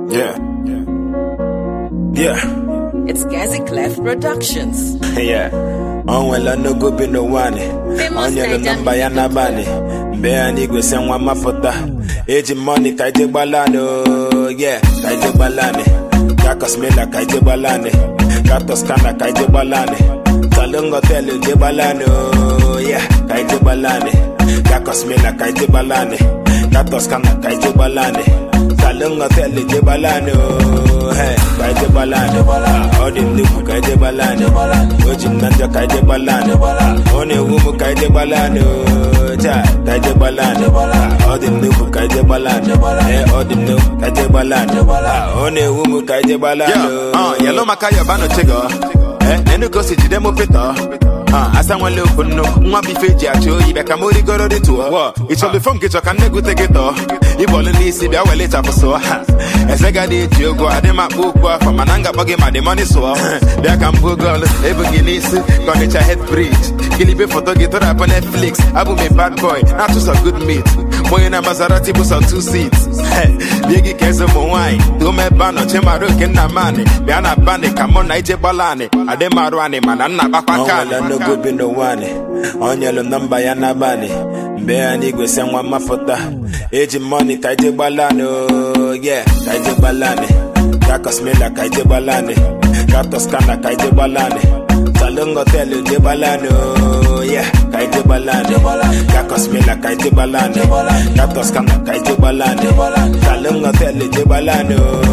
Yeah. Yeah. It's Gazi Clef Productions. yeah. onwela n'ogo bi n'ụwa anyị Famous onyelu Naija nọmba ya music n'abalị mgbe ya n'igwe si nwa mapụta eji mọni ka ije gbalani ye ka ije gbalani ka kosmela ka ije gbalani ka toskana ka ije gbalani salon hotel je gbalani ye ka ije gbalani ka kosmela ka ije gbalani ka toskana ka ije gbalani salon hotel je gbalani hey ka ije gbalani ọ dị nnukwu ka ije gbalani o ji m na njọ ka ije gbalani ọ na-ewu m ka ije gbalani taa ka ije gbalani ọ dị nnukwu ka ije gbalani ee ọ dị nnukwu ka ije gbalani ọ na-ewu m ka ije gbalani yellow maka yọba n'ochego enugo si jide m pịtọ asa nwele okwu nnu nwa bụ ife eji achụ oyi bịa ka m rigoro dị tụọ ịchọlụ fom gị chọ ka nne gute gị tọọ ịbọlụ n'isi bịa wele chapụ sụọ ha eze ga dị eji ogo adị m akpọ okwu afọ mana m ga-akpọ gị ma dị mọni sụọ bịa ka m bụ gọlụ ebu gị n'isi ka ọnịcha het brij gilibe foto gị tụrapụ netflix abụ m a bad boy na-atụsọ good meat onye na Maserati bụ sọ two seats bie gị ka eze ụmụ nwaanyị too m ebe a nọ chimara oke nna m anị bịa na banị ka mụ na ije gbala anị adị m arụ anị mana nna gbakwa ka anị onwela n'ogo bi n'ụwa anyị onyelu nọmba ya n'abalị mgbe ya n'igwe si nwa mapụta eji mọni ka ije gbalani ye ka ije gbalani ka kosmela ka ije gbalani ka toskana ka ije gbalani salon hotel je gbalani ye ka ije gbalani ka kosmela ka ije gbalani ka toskana ka ije gbalani salon hotel je gbalani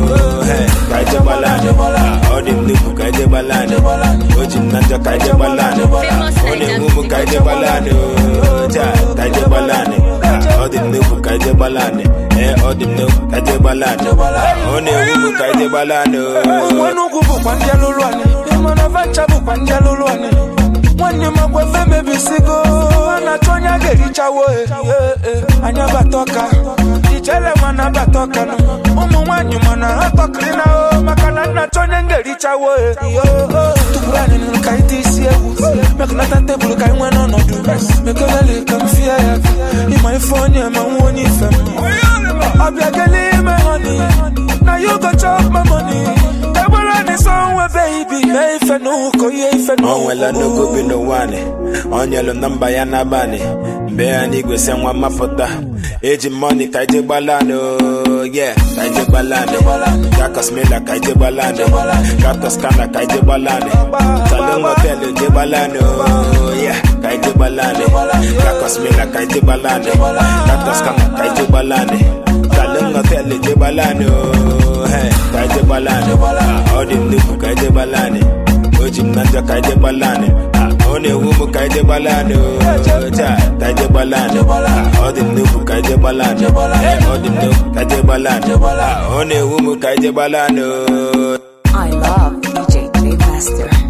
hey ka ije gbalani ọ dị nnukwu ka ije gbalani o ji m na njọ ka ije gbalani ọ na-enwu m ka ije gbalani taa ka ije gbalani ọ dị nnukwu ka ije gbalani ee ọ dị nnukwu ka ije gbalani ọ na-enwu m ka ije gbalani nwanne ugwu bụkwa ndị alụlụ anyị ịmana vancha bụkwa ndị alụlụ anyị nwanne m agwa efe mebisigo a na-achọ onye a ga-erichawo e. E, e, anyị abata ọka ijele nwa na-abata ọka nụ ụmụ nwaanyị mana ha tọkịrị na o maka na nna-achọ onye m ga-erichawo e. Yo, o. tụpụrụ anyị nụrụ ka anyị tee isi egwu mekọnata tebụl ka anyị nwee n'ọnọdụ mekelele ka m fie ya ịma ife onye ma nwa onye ife m ọbịa gele ime honey na you go chop my money egbere anyị somewhere baby mee ife n'ụkọ ihe ife onwela n'ogo bi n'ụwa anyị onyelu nọmba ya n'abalị mgbe ya n'igwe si nwa mapụta eji mọni ka ije gbalani ye ka ije gbalani ka kosmela ka ije gbalani ka toskana ka ije gbalani salon hotel je gbalani ye ka ije gbalani ka kosmela ka ije gbalani ka toskana ka ije gbalani salon hotel je gbalani hey ka ije gbalani ọ dị nnukwu ka ije gbalani o ji m na njọ ka ije gbalani ọ na-ewu m ka ije gbalani taa ka ije gbalani ọ dị nnukwu ka ije gbalani Ee, ọ dị nnukwu ka ije gbalani ọ na-ewu m ka ije gbalani I love DJ J Master.